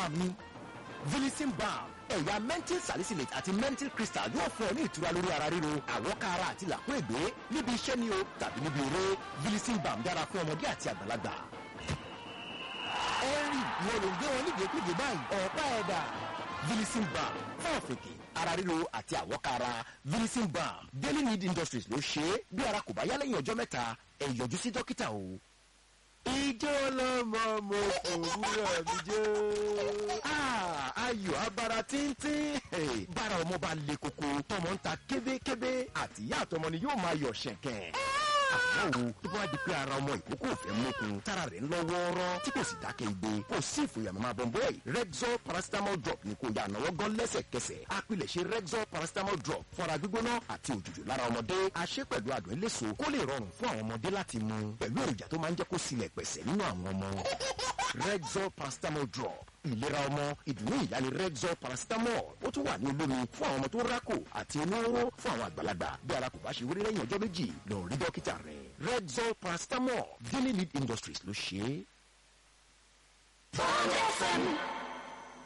balm ni Vilicin balm ẹ̀yà menthol salicylate àti menthol crystal yóò fún ọ ní ìtura lórí ara ríro àwọ̀ká ara àti làkúègbé níbi iṣẹ́ ni o tàbí níbi eré Vilicin balm dára fún ọmọdé àti àgbàlagbà. ẹ̀rì wọn ló ń gbé wọn nídìíkúdìí báyìí ọ̀pá ẹ̀dà Vilicin balm fún ọ̀fìnkì ara ríro àti àwọ̀ká ara Vilicin balm Daily Need Industries ló ṣe é bí ara kò bá yá lẹ́yìn ọjọ́ mẹ́ta ẹ yọjú sí dókítà o. ìjọ lọmọ mo òwúrọ̀ mi jẹ́. Ah, ayọ̀ abara tíntín. Hey, bára ọmọ bá le koko tọmọ ń ta kébékébé àti ìyá àtọmọ ni yóò máa yọ̀ ṣẹ̀kẹ̀. àmọ́ o tó bá di pé ara ọmọ ìkókó òfẹ́ mọ́kun tára rẹ̀ ń lọ wọ́ọ́rọ́ tí kò sì dákẹ́ igbe kò sí ìfòyà màmá bọ̀m̀bọ̀ yìí Rexall paracetamol drop ni kò yà náwó gan lẹ́sẹ̀kẹsẹ̀ apilẹ̀ṣẹ̀ Rexall paracetamol drop fọ́ra gbígbóná àti òjòjò lára ọmọdé aṣẹ́ pẹ̀lú àdùn eléso kó lè rọrùn fún àwọn ọmọdé láti mu pẹ̀lú èròjà tó máa ń jẹ́ kó silẹ̀ pẹ̀sẹ̀ nínú àwọn ọmọ Rexall paracetamol drop ìlera ọmọ ìdùnnú ìyá ni Rexall paracetamol ó tún wà ní olómi fún àwọn ọmọ tó rákò àti olóró fún àwọn àgbàlagbà bí ara kò bá ṣe wéré lẹ́yìn ọjọ́ méjì lọ rí dókítà rẹ̀ Rexall paracetamol Daily Need Industries ló ṣe é. Bond FM